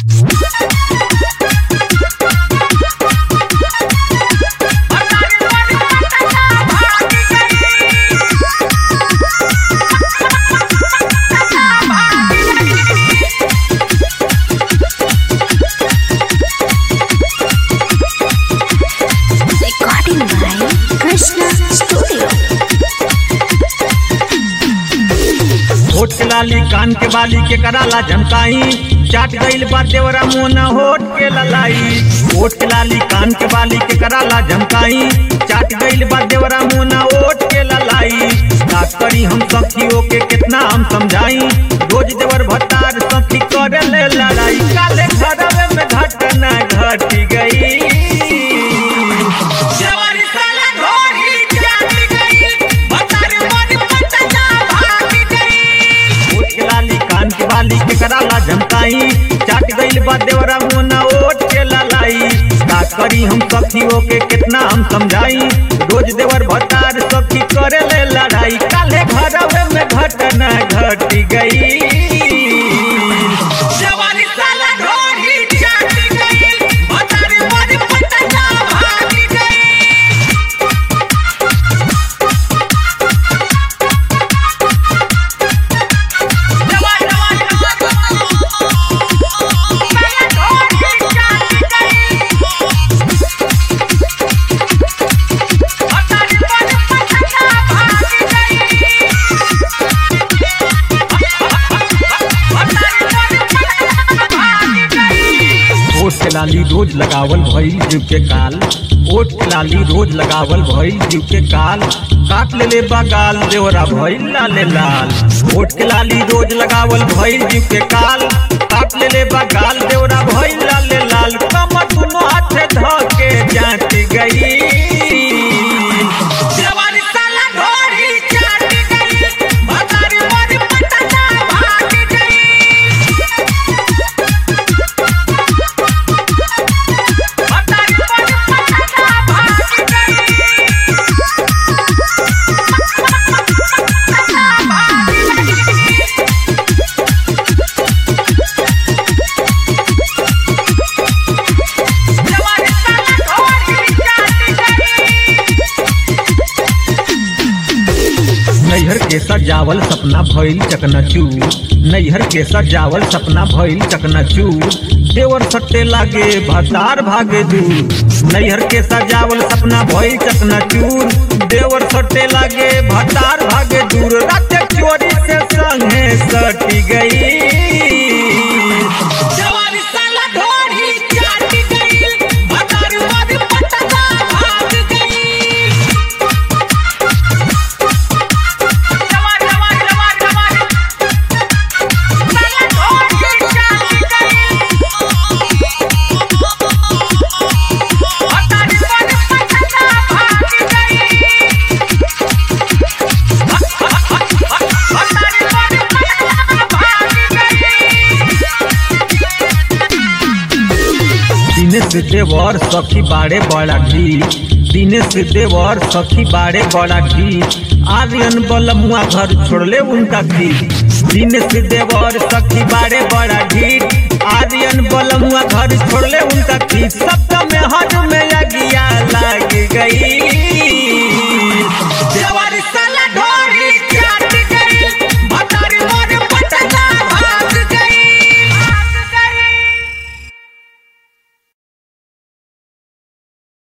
Recording by Krishna Studio. होठ के लाली कान के बाली के कराला झमकाई चाट गईल बा देवरा मोना होठ के ललाई होठ के लाली कान के बाली के कराला झमकाई चाट गईल बा देवरा मोना होठ के ललाई का करी हम सखियों के कितना हम समझाई रोज देवर भतार सखी करे ले लड़ाई काले घरवे में घटना घट गई जवानी साला ढोरी जाग गई बतारे मन पटना भाग गई ओट के लाली कान के बाली के कराला झमकाई चाट गईल बा देवरा मोना ओट के ललाई का करी हम सखियों के कितना हम समझाई रोज देवर भतार सखी करे ले लड़ाई काले घरवे में घटना घट गई जवानी साला ढोरी जाग गई बतारे मन पटना भाग गई जवानी जवानी साला ढोरी जाग गई बतारे मन पटना भाग गई ओट के लाली रोज लगावल भइल जीव के काल ओट के लाली रोज लगावल भइल जीव के काल काट ले ले बगाल देवरा भइल लाले लाल ओट के लाली रोज लगावल भइल जीव के काल काट ले ले बगाल देवरा भइल लाले लाल कमर दुनो हाथे ध के जाट गई जवानी साला ढोरी जाग गई बतारे मन पटना भाग गई बतारे मन पटना भाग गई जवानी साला ढोरी जाग गई नैहर के सजावल सपना भइल चकनाचूर नैहर के सजावल सपना भइल चकनाचूर देवर सट्टे लागे भतार भागे दूर नैहर के सजावल सपना भइल चकनाचूर देवर सट्टे लागे भतार भागे दूर रात चोरी से संगे सटी गई जवानी साला ढोरी जाग गई बतारे मन पटना भाग गई जवानी जवानी जवानी जवानी साला ढोरी जाग गई बतारे मन पटना भाग गई बतारे मन पटना भाग गई दिनेश देवर सखी बाड़े बड़ा घी दिनेश देवर सखी बाड़े बड़ा घी आर्यन बलमुआ घर छोड़ले उनका घी दिनेश देवर सखी बाड़े बड़ा घी आर्यन बलमुआ घर छोड़ले उनका घी सप्तम में हर